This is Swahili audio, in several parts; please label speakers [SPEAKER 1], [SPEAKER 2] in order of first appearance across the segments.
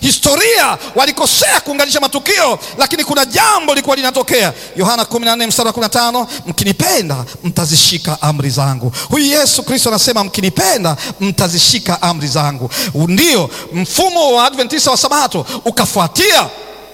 [SPEAKER 1] Historia walikosea kuunganisha matukio, lakini kuna jambo lilikuwa linatokea. Yohana 14 mstari wa 15, mkinipenda mtazishika amri zangu. Huyu Yesu Kristo anasema mkinipenda mtazishika amri zangu. Ndio mfumo wa Adventista wa Sabato ukafuatia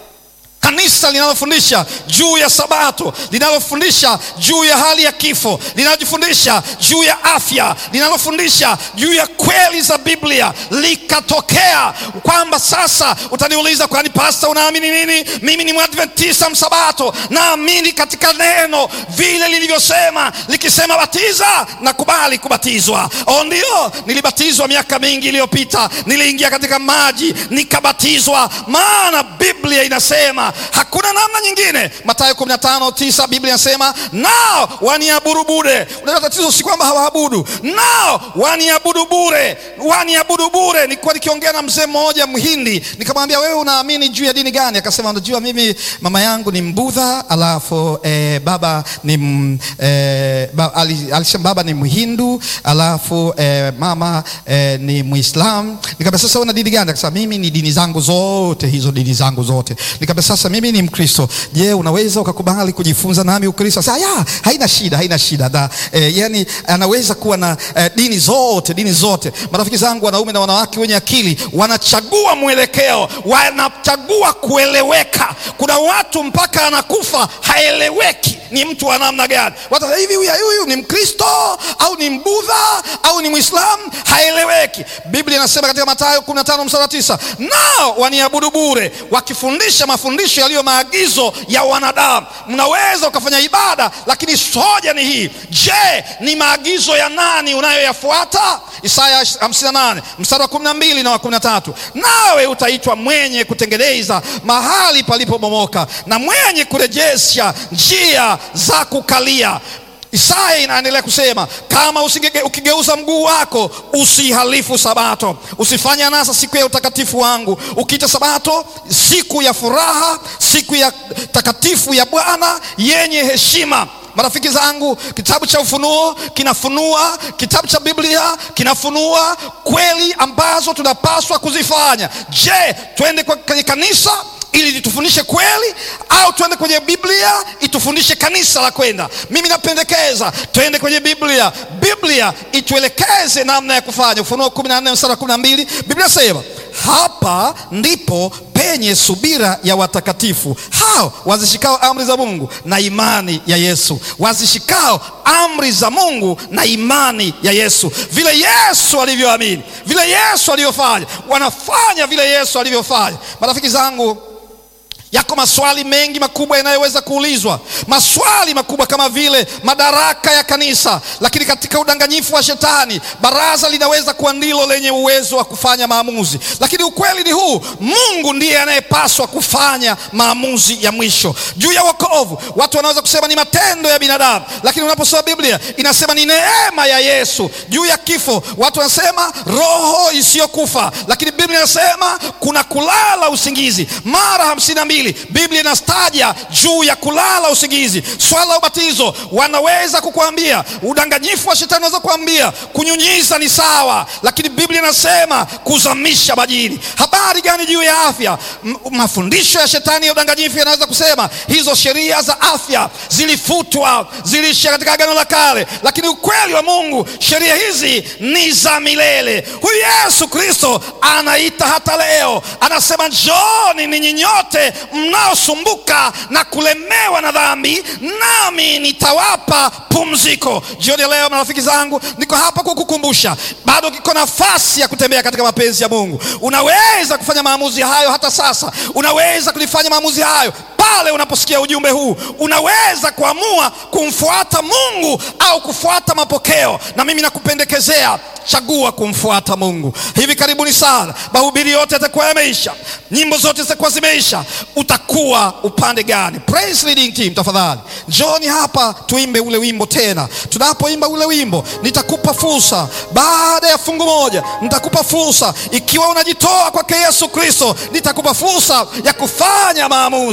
[SPEAKER 1] kanisa linalofundisha juu ya Sabato, linalofundisha juu ya hali ya kifo, linalofundisha juu ya afya, linalofundisha juu ya kweli za Biblia, likatokea kwamba sasa utaniuliza, kwani pasta, unaamini nini? Mimi ni Mwadventista Msabato, naamini katika neno vile lilivyosema, likisema batiza, nakubali kubatizwa. O, ndio nilibatizwa miaka mingi iliyopita, niliingia katika maji nikabatizwa, maana Biblia inasema hakuna namna nyingine. Mathayo 15:9 Biblia inasema nao waniabudu bure. Unajua tatizo si kwamba hawaabudu, nao waniabudu bure, waniabudu bure. Nilikuwa nikiongea na mzee mmoja Mhindi, nikamwambia wewe unaamini juu ya dini gani? Akasema unajua, mimi mama yangu ni Mbudha, alafu eh, baba ni m, eh, ba, alisema baba ni Mhindu, alafu eh, mama eh, ni Muislam. Nikamwambia sasa una dini gani? Akasema mimi ni dini zangu zote hizo, dini zangu zote. Nikamwambia sasa mimi ni Mkristo. Je, unaweza ukakubali kujifunza nami Ukristo? Sasa ya, haina shida, haina shida da, eh, yani anaweza kuwa na eh, dini zote, dini zote. Marafiki zangu wanaume na wanawake wenye akili wanachagua mwelekeo, wanachagua kueleweka. Kuna watu mpaka anakufa haeleweki ni mtu wa namna gani. Watu hivi, huyu huyu ni Mkristo au ni Mbudha au ni Mwislamu? Haeleweki. Biblia inasema katika Mathayo 15 mstari wa 9, nao waniabudu bure, wakifundisha mafundisho yaliyo maagizo ya wanadamu. Mnaweza ukafanya ibada, lakini hoja ni hii, je, ni maagizo ya nani unayoyafuata? Isaya 58 mstari wa 12 na wa 13, nawe utaitwa mwenye kutengeneza mahali palipobomoka na mwenye kurejesha njia za kukalia. Isaya inaendelea kusema kama usige, ukigeuza mguu wako usihalifu Sabato, usifanye anasa siku ya utakatifu wangu, ukiita Sabato siku ya furaha, siku ya takatifu ya Bwana yenye heshima. Marafiki zangu, kitabu cha Ufunuo kinafunua, kitabu cha Biblia kinafunua kweli ambazo tunapaswa kuzifanya. Je, twende kwenye kanisa ili litufundishe kweli au tuende kwenye Biblia itufundishe kanisa la kwenda? Mimi napendekeza twende kwenye Biblia, Biblia ituelekeze namna ya kufanya. Ufunuo 14 mstari wa 12, Biblia sema hapa ndipo penye subira ya watakatifu hao wazishikao amri za Mungu na imani ya Yesu, wazishikao amri za Mungu na imani ya Yesu. Vile Yesu alivyoamini, vile Yesu alivyofanya, wanafanya vile Yesu alivyofanya. Marafiki zangu, yako maswali mengi makubwa yanayoweza kuulizwa, maswali makubwa kama vile madaraka ya kanisa. Lakini katika udanganyifu wa Shetani, baraza linaweza kuwa ndilo lenye uwezo wa kufanya maamuzi, lakini ukweli ni huu: Mungu ndiye anayepaswa kufanya maamuzi ya mwisho juu ya wokovu. Watu wanaweza kusema ni matendo ya binadamu, lakini unaposoma Biblia inasema ni neema ya Yesu. Juu ya kifo, watu wanasema roho isiyokufa, lakini Biblia inasema kuna kulala usingizi mara hamsini na mbili Biblia inastaja juu ya kulala usingizi. Swala la ubatizo, wanaweza kukuambia, udanganyifu wa shetani unaweza kuambia kunyunyiza ni sawa, lakini Biblia inasema kuzamisha majini. Habari gani juu ya afya? M mafundisho ya shetani ya udanganyifu yanaweza kusema hizo sheria za afya zilifutwa, ziliisha katika Agano la Kale, lakini ukweli wa Mungu, sheria hizi ni za milele. Huyu Yesu Kristo anaita hata leo, anasema njooni ninyi nyote mnaosumbuka na kulemewa na dhambi, nami nitawapa pumziko. Jioni ya leo, marafiki zangu, niko hapa kukukumbusha, bado kiko nafasi ya kutembea katika mapenzi ya Mungu. Unaweza kufanya maamuzi hayo hata sasa, unaweza kulifanya maamuzi hayo pale unaposikia ujumbe huu. Unaweza kuamua kumfuata Mungu au kufuata mapokeo, na mimi nakupendekezea chagua kumfuata Mungu. Hivi karibuni sana mahubiri yote yatakuwa yameisha, nyimbo zote zitakuwa zimeisha. Utakuwa upande gani? Praise leading team, tafadhali njoni hapa tuimbe ule wimbo tena. Tunapoimba ule wimbo, nitakupa fursa baada ya fungu moja, nitakupa fursa ikiwa unajitoa kwake Yesu Kristo, nitakupa fursa ya kufanya maamuzi.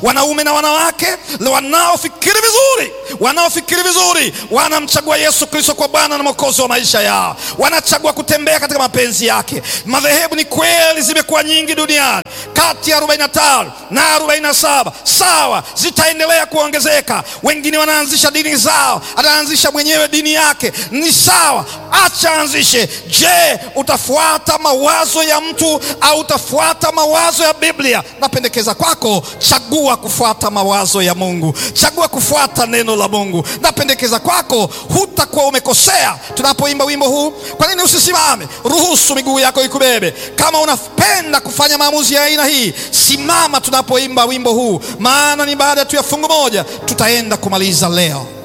[SPEAKER 1] wanaume na wanawake wanaofikiri vizuri, wanaofikiri vizuri wanamchagua Yesu Kristo kwa Bwana na Mwokozi wa maisha yao, wanachagua kutembea katika mapenzi yake. Madhehebu ni kweli zimekuwa nyingi duniani, kati ya 45 na 47 sawa, zitaendelea kuongezeka. Wengine wanaanzisha dini zao, anaanzisha mwenyewe dini yake, ni sawa, acha anzishe. Je, utafuata mawazo ya mtu au utafuata mawazo ya Biblia? Napendekeza kwako, chagua kufuata mawazo ya Mungu, chagua kufuata neno la Mungu. Napendekeza kwako, hutakuwa umekosea. Tunapoimba wimbo huu, kwa nini usisimame? Ruhusu miguu yako ikubebe. Kama unapenda kufanya maamuzi ya aina hii, simama tunapoimba wimbo huu, maana ni baada tu ya fungu moja tutaenda kumaliza leo.